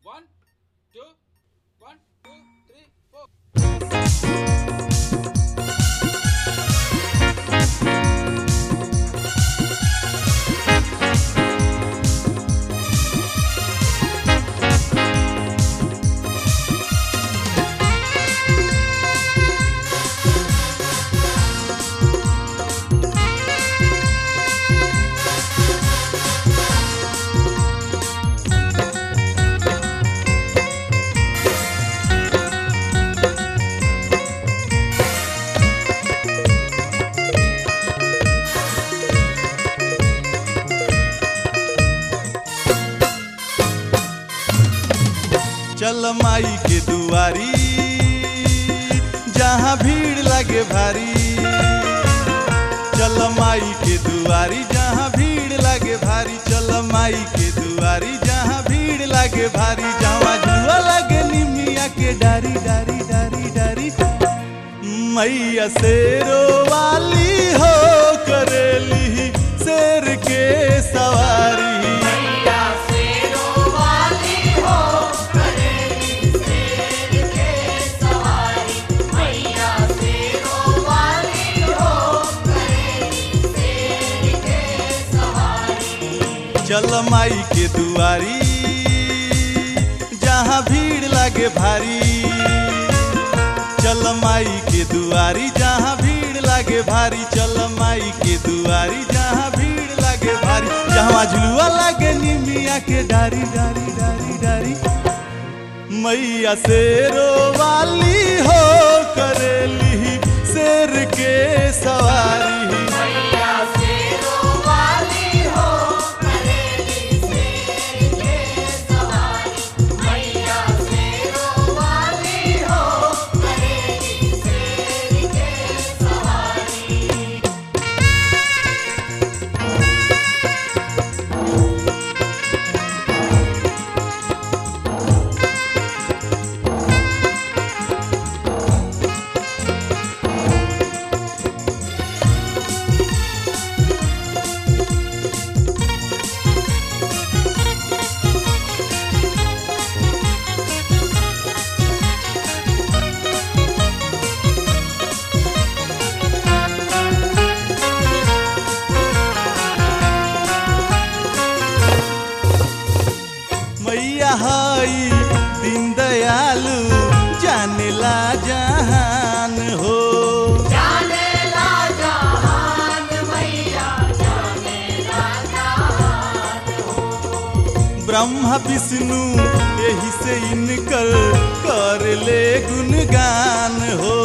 One, two, one, two, three, four. चल माई के दुआरी जहाँ भीड़ लगे भारी चल माई के दुआरी जहाँ भीड़ लगे भारी चल माई के दुआरी जहाँ भीड़ लगे भारी जहाँ जुआ लगे निमिया के डारी डारी डारी डारी मैया शेरो वाली हो करेली शेर के सवारी चल माई के दुआरी जहाँ भीड़ लगे भारी चल माई के दुआरी जहाँ भीड़ लगे भारी चल माई के दुआरी जहाँ भीड़ लगे भारी जहाँ झुलुआ लगे निमिया के डारी डारी डारी डारी मैया शेरो वाली हो करेली शेर के सवारी मैया हई दीन दयालु जानेला जहान हो ब्रह्मा विष्णु यही से इनकर कर ले गुणगान हो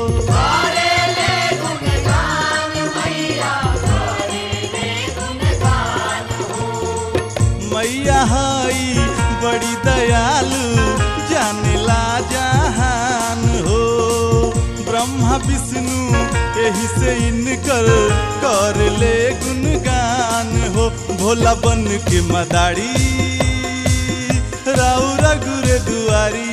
मैया हई बड़ी दयालु जानेला जहान हो ब्रह्मा विष्णु यही से इनकर कर ले गुणगान हो भोला बन के मदारी राउ रघुरे दुआरी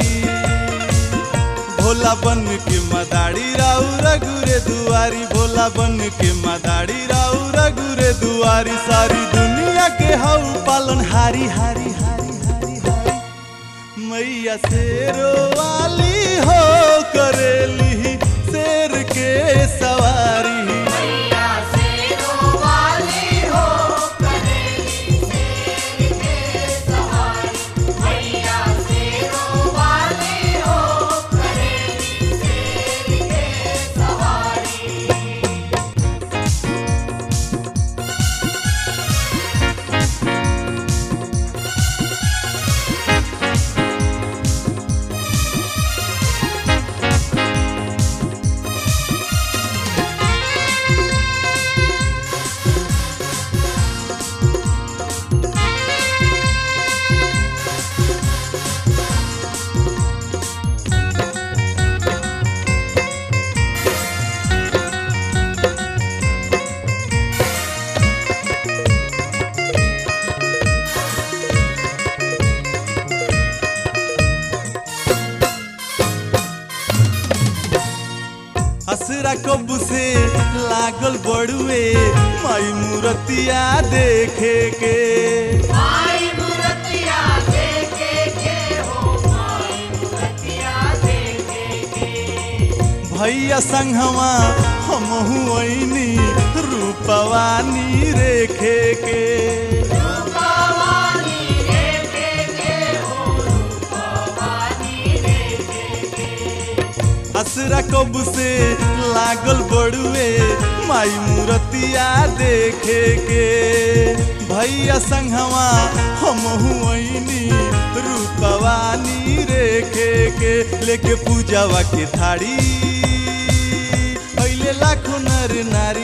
भोला बन के मदारी राउ रघुरे दुआरी भोला बन के मदारी राउ रघुरे दुआरी सारी दुनिया के हऊ पालन हारी हारी हारी हारी हारी मैया शेरो वाली हो करेली शेर के सवारी हसरा कब से लागल बड़ुए माई मूर्तिया देखे के आई मूर्तिया देखे के भैया संगवा हमहू ऐनी रूपवानी रेखे के असरा कब से लागल बड़ुए माई मूर्तिया देखे के भैया संगवा हमहू ऐनी रूपवानी रेखे के लेके पूजावा के थाड़ी अइले लाखो नर नारी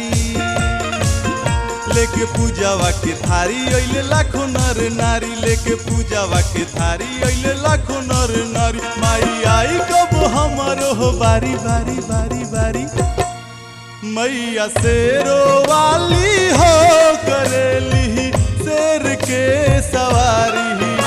लेके पूजावा के थारी अइले लाखो नर नारी लेके पूजावा के थारी अइले लाखो नर नारी माई आई कब हमरो हो बारी बारी बारी बारी मैया शेरो वाली हो करेली शेर के सवारी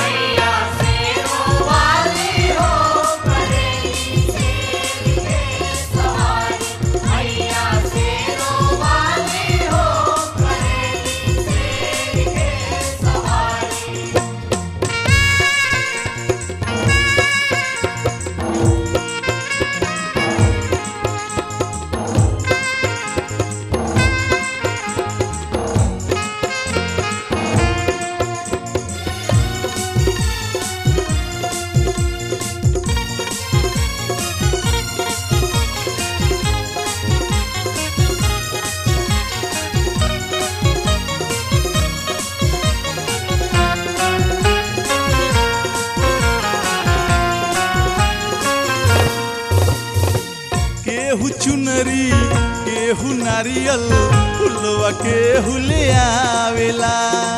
केहू चुनरी केहू नारियल फुलवा केहू ले आवेला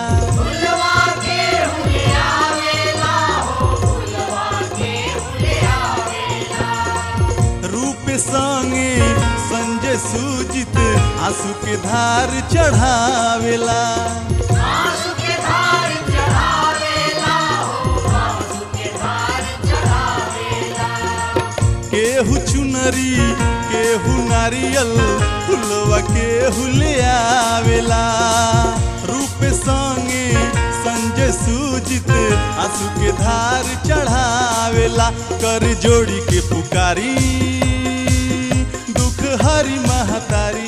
रूप संगे संजय सूजित आंसू के धार चढ़ावेला केहू चुनरी केहू नारियल फुलवा केहू ले आवेला रूप संगे संजय सूजित आंसू के धार चढ़ावेला कर जोड़ी के पुकारी दुख हरी महतारी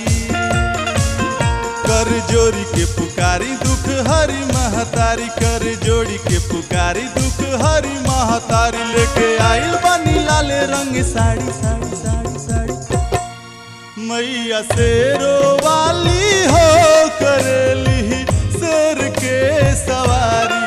कर जोड़ी के पुकारी दुख हरी महतारी कर जोड़ी के पुकारी दुख हरी महतारी लेके आइल बनी लाले रंग साड़ी साड़ी साड़ी साड़ी मैया शेरो वाली हो करेली शेर के सवारी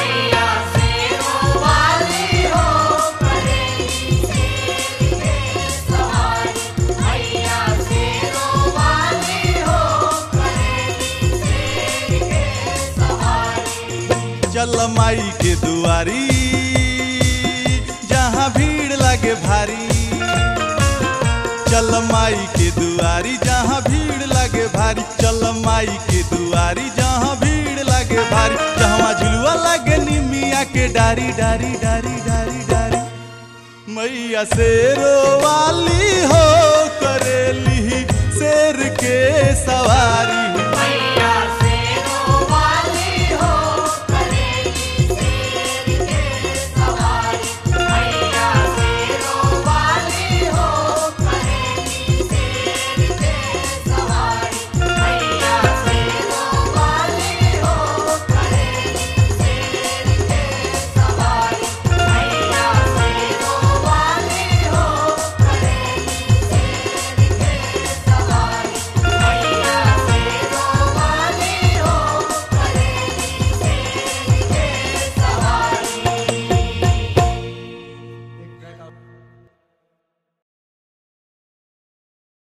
चल माई के दुआरी जहाँ भीड़ लगे भारी चल माई के दुआरी जहाँ भीड़ लगे भारी चल माई के दुआरी जहाँ भीड़ लगे भारी जहाँ झुलुआ लगे निमिया के डारी डारी डारी डारी डारी मैया शेरो वाली हो करेली शेर के सवारी